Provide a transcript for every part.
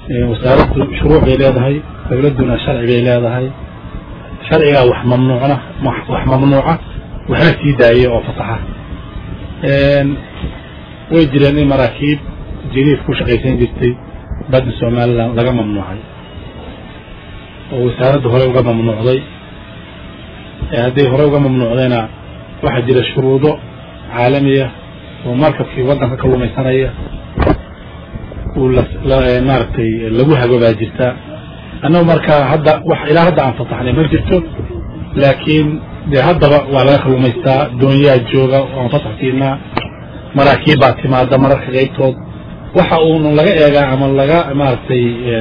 wasaaraddu shuruuc bay leedahay dowladduna sharci bay leedahay sharcigaa wax mamnuucna wax mamnuuca waxna sii daaya oo fasaxa way jireen in maraakiib jiriif ku shaqaysan jirtay badda somalilan laga mamnuucay oo wasaaradda horey uga mamnuucday hadday horey uga mamnuucdayna waxaa jira shuruudo caalamiya oo markabkii waddanka kalluumaysanaya uu maaragtay lagu hago baa jirta annagu markaa hadda wax ilaa hadda aan fasaxnay ma jirto laakiin dee haddaba waa laga kalluumaystaa doonyaa jooga oan fasax siinaa maraakiib baa timaada mararka qaybtood waxa uunu laga eegaa ama laga maaragtay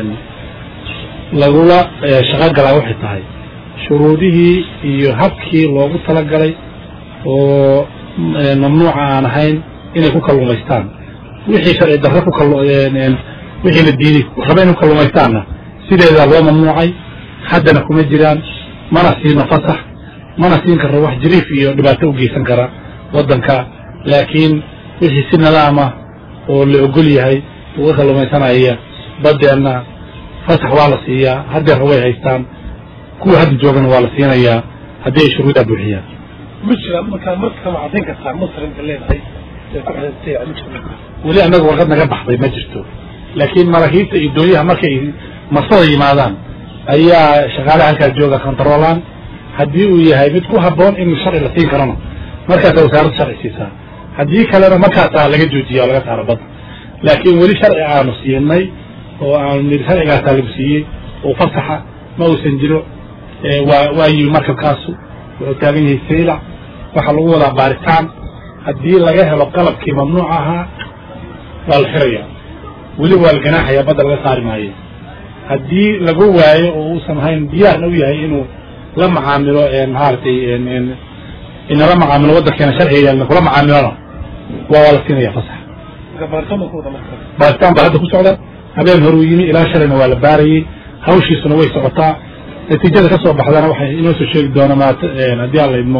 lagula shaqo galaa waxay tahay shuruudihii iyo habkii loogu talagalay oo mamnuuca aan ahayn inay ku kalluumaystaan wixii sharci darre ku wixii la diiday raba inay ku kalluumaystaanna sideedaa loo mamnuucay haddana kuma jiraan mana siino fasax mana siin karro wax jiriif iyo dhibaato u geysan kara waddanka laakiin wixii si nidaama oo la ogol yahay uga kalluumaysanaya baddeenna fasax waa la siiyaa haddeerra way haystaan kuwa hadda joogana waa la siinayaa haddii ay shuruudaa buuxiyaan ma jira markaa marka ma caddayn kartaa muslimka leedahay ee ku xidhantay ma jirto weli annaga warqad naga baxday ma jirto laakiin maraakiibta iyo doonyaha markay marsada yimaadaan ayaa shaqaalaha halkaas jooga kontaroolaan haddii uu yahay mid ku habboon in sharci la siin karona markaasaa wasaaradda sharci siisaa haddii kalena markaasaa laga joojiya oo laga saaro badda laakiin weli sharci aanu siinay oo aanu nidhi sharcigaasaa lagu siiyey oo fasaxa ma uusan jiro waa waa yimi markabkaasu wuxuu taagan yahay saylac waxaa lagu wadaa baaritaan haddii laga helo qalabkii mamnuuc ahaa waa la xirayaa weli waa la ganaaxayaa badda laga saari maayo haddii lagu waayo oo uusan ahayn diyaarna u yahay inuu la macaamilo maaragtay inala macaamilo waddankeena sharciga kula macaamilona waa waa la siinaya fasax marka baaritaan ma ku wada marka baaritaan baa hadda ku socda habeen horuu yimi ilaa shalayna waa la baarayey hawshiisuna way socotaa natiijada ka soo baxdana waxay inoo soo sheegi doona maat haddii aan la idmo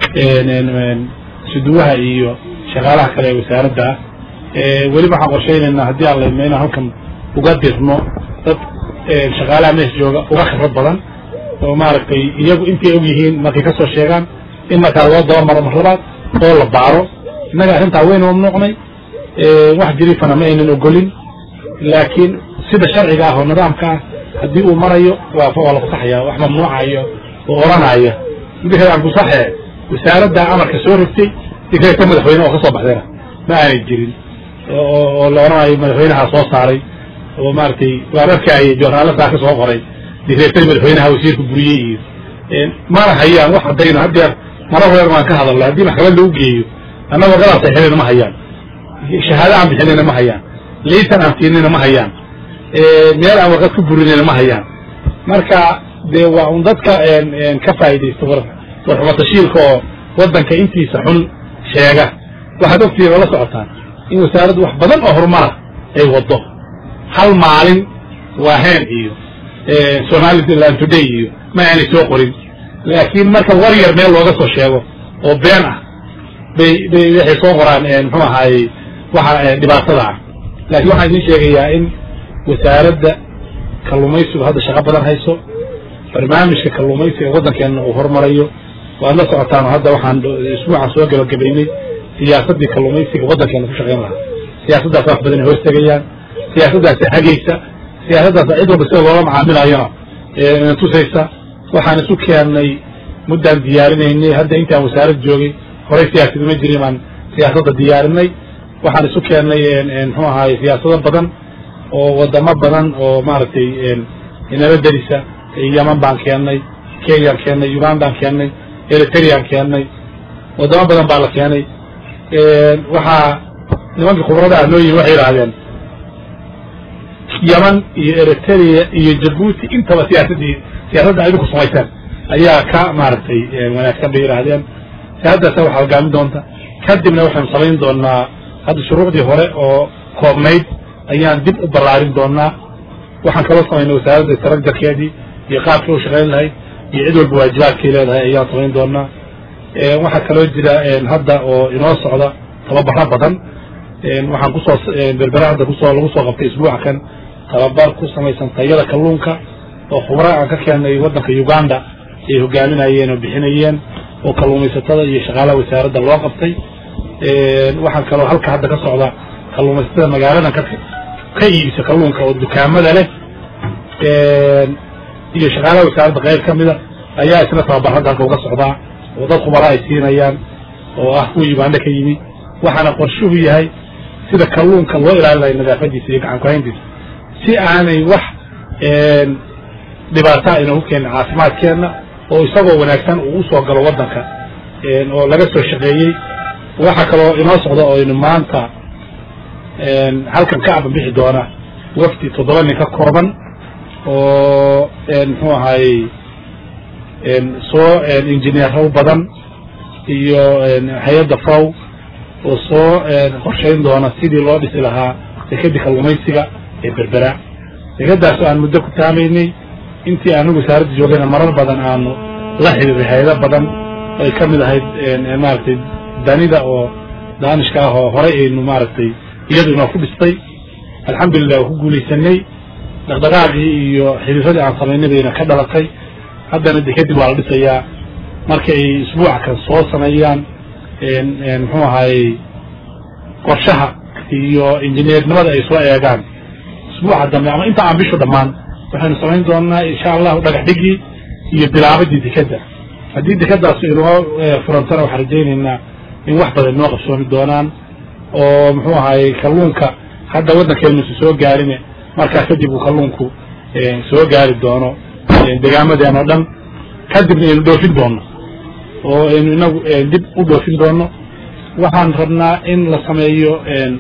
suduwaha iyo shaqaalaha kale ee wasaaradda ah weli waxaan qorshaynaynaa haddii aan la idmo inaan halkan uga dirno dad shaqaalaha meesha jooga uga khibrad badan oo maaragtay iyagu intay og yihiin markay kasoo sheegaan in markaa loo daba maro mar labaad oo la baaro innaga arrintaa waynu mamnuucnay wax jiriifana ma aynan ogolin laakiin sida sharciga ah oo nidaamka ah haddii uu marayo waa waa la fasaxaya wax mamnuucayo oo oranaya midka aan kusaxe wasaaradda amarka soo rogtay dikreeta madaxweyne oo ka soo baxdayna ma aanay jirin oo la oranayo madaxweynaha soo saaray oo maaragtay waararkaay joornaaladaa ka soo qoray dikreetadii madaxweynaha wasiirka buriyey iyo mana hayaan wax haddayna haddeer mara horeer waan ka hadalnay haddii maxkamad lagu geeyo annagoo gadaal saxinayna ma hayaan shahaado aan bixinayna ma hayaan liisan aan siinayna ma hayaan meel aan warqad ku burinayna ma hayaan marka dee waa un dadka ka faa'iidaysta warxumatashiilka oo waddanka intiisa xun sheega waxaad ogtihiin oo la socotaan in wasaaraddu wax badan oo horumara ay waddo hal maalin waa heen iyo somaliland today iyo ma aanay soo qorin laakiin marka war yar meel looga soo sheego oo been ah bay bay waxay soo qoraan muxuu ahaayey waxa dhibaatada ah laakiin waxaan idiin sheegayaa in wasaaradda kalluumaysigu hadda shaqo badan hayso barnaamijka kalluumaysiga waddankeena uu horumarayo waad la socotaan hadda waxaan isbuucan soo gabagabaynay siyaasaddii kalluumaysiga waddankeena ku shaqayn lahaa siyaasaddaas wax badan ay hortegayaan siyaasaddaasa hagaysa siyaasaddaasa cid walba sida loola macaamilayona tusaysa waxaan isu keennay muddaan diyaarinaynay hadda intaan wasaarad joogay horey siyaasad ma jirin baan siyaasadda diyaarinay waxaan isu keennay muxuu ahaay siyaasado badan oo wadamo badan oo maaragtay inala derisa yaman baan keennay kenyaan keennay ugandaan keennay eritreyaan keennay wadamo badan baa la keenay waxaa nimankii khubrada ah noo yihin waxay yidhaahdeen yaman iyo eritrea iyo jabuuti intaba siyaasaddii siyaasadda idinku samayseen ayaa ka maaragtay wanaagsan bay yidhaahdeen siyaasaddaasa waxaa hogaamin doonta kadibna waxaynu samayn doonaa hadda shuruucdii hore oo koobnayd ayaan dib u ballaarin doonaa waxaan kaloo samaynay wasaaradda taragdarkeedii iyo qaabkii u shaqayn lahayd iyo cid walba waajibaadkay leedahay ayaan samayn doonaa waxaa kaloo jira hadda oo inoo socda tababaro badan waxaan kusoo berbera hadda kusoo lagu soo qabtay isbuuca kan tababar ku samaysan tayada kalluunka oo khubra aan ka keennay waddanka uganda ay hogaaminayeen oo bixinayeen oo kalluumaysatada iyo shaqaalaha wasaaradda loo qabtay waxaan kaloo halka hadda ka socda kalluumaysatada magaaladan ka ka iibisa kalluunka oo dukaamada leh iyo shaqaalaha wasaaradda qayb ka mida ayaa isna tababar hadda halka uga socdaa oo dad khubara ay siinayaan oo ah kuwa uganda ka yimi waxaana qorshuhu yahay sida kalluunka loo ilaalinayo nadaafadiisa iyo gacan kuhayntiisa si aanay wax dhibaata ayna ku keenin caafimaadkeenna oo isagoo wanaagsan uu usoo galo waddanka oo laga soo shaqeeyey waxaa kaloo inoo socda oo aynu maanta halkan ka aban bixi doona wafdi toddoba nin ka kooban oo muxuu ahaayey soo injineero badan iyo hay-adda faw oo soo qorshayn doona sidii loo dhisi lahaa dekadii kalluumaysiga ee berbera dekadaasoo aan muddo ku taamaynay intii aanu wasaaradda joogayna marar badan aanu la xiriiray hay-ado badan ay ka mid ahayd maaragtay danida oo daanishka ah oo horay aynu maaragtay iyadu inoo ku dhistay alxamdulilah waa ku guulaysanay dhaqdhaqaaqii iyo xiriiradii aan samaynay bayna ka dhalatay haddana dekadib waa la dhisayaa marka ay isbuuca kan soo sameeyaan muxuu ahaayey qorshaha iyo injineernimada ay soo eegaan isbuuca dambe ama inta aan bishu dhammaan waxaynu samayn doonaa insha allahu dhagax dhigii iyo bilaabadii dekadda haddii dekadaas inoo furantana waxaan rajaynaynaa in wax badan inoo qabsoomi doonaan oo muxuu ahaayey kalluunka hadda waddankeenusu soo gaarine markaa kadib uu kalluunku soo gaari doono degaamaden oo dhan kadibna aynu dhoofin doono oo aynu inagu dib u dhoofin doono waxaan rabnaa in la sameeyo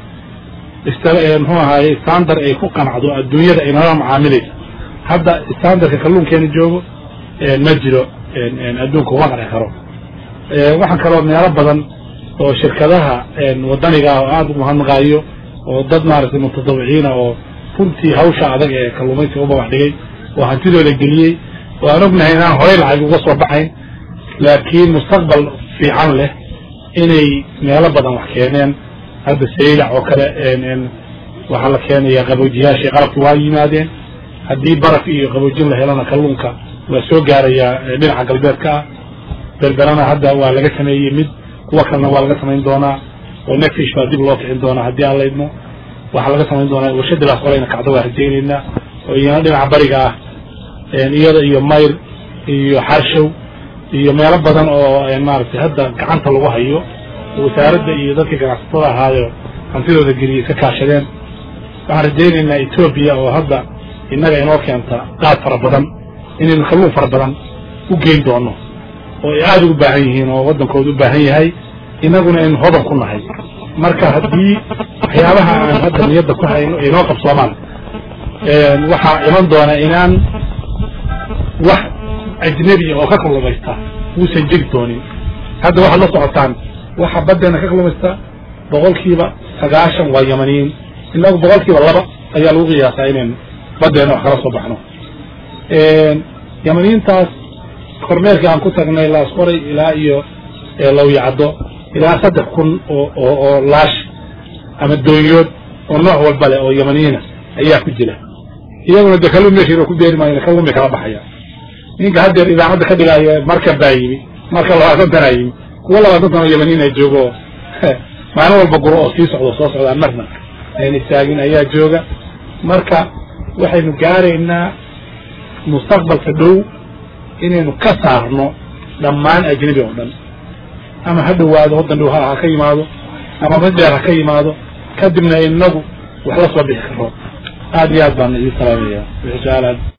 muxuu ahaayey standard ay ku qanacdo adduunyada ay nala macaamilaysa hadda standardka kalluunkeena joogo ma jiro adduunka uma qanci karo waxaan kaloo meelo badan oo shirkadaha wadaniga ah oo aada u mahadnaqaayo oo dad maaragtay mutadawiciina oo runtii hawsha adag ee kalluumaysiga u babax dhigay oo hantidooda geliyey oo aan ognahay inaan horey lacag uga soo baxayn laakiin mustaqbal fiican leh inay meelo badan wax keeneen hadda saylac oo kale waxaa la keenaya qaboojiyaashii qalabki waa yimaadeen haddii baraf iyo qaboojin la helana kalluunka waa soo gaarayaa dhinaca galbeedka ah berberana hadda waa laga sameeyey mid kuwa kalena waa laga samayn doonaa oo nefish baa dib loo kicin doonaa haddii aan laydmo waxaa laga samayn doonaa warshadilaas horeyna kacdo waa rajaynaynaa oo iyana dhinaca bariga ah iyada iyo mayr iyo xarshow iyo meelo badan oo maaragtay hadda gacanta lagu hayo wasaaradda iyo dadkii ganacsatada ahaayo hantidooda geliyay ka kaashadeen waxaan rajaynaynaa etoobiya oo hadda innaga inoo keenta qaad fara badan inaynu kalluun fara badan u geyn doono oo ay aada ugu baahan yihiin oo waddankooda u baahan yahay innaguna aynu hodan ku nahay marka haddii waxyaabaha aan hadda niyadda ku hayno aynoo qabsoomaan waxaa iman doona inaan wax ajnebiya oo ka kalluumaysta uusan jegi doonin hadda waxaad la socotaan waxa baddeena ka kalluumaysta boqolkiiba sagaashan waa yamaniyiin inagu boqolkiiba laba ayaa lagu qiyaasaa inaynu baddeena wax kala soo baxno yamaniyiintaas kormeerkii aan ku tagnay laasqoray ilaa iyo lawyacaddo ilaa saddex kun oo oo oo laash ama doonyood oo nooc walba leh oo yamaniyiina ayaa ku jira iyaguna de kalluun meeshiina ku beeri maayo kalluun bay kala baxaya ninka haddeer idaacadda ka dhigaayo markan baa yimi marka labaatan tanaa yimi kuwa labaatan tan oo yamaniyiin ay joogo maalin walba guro oo sii socdo soo socdaan marna ayna istaagin ayaa jooga marka waxaynu gaaraynaa mustaqbalka dhow inaynu ka saarno dhammaan ajnebi oo dhan ama ha dhowaado waddan dhow ha ha ka yimaado ama mid dheer ha ka yimaado kadibna inagu wax la soo bixi karo aada iyo aad baan idin salaamaya wixii su-aalaad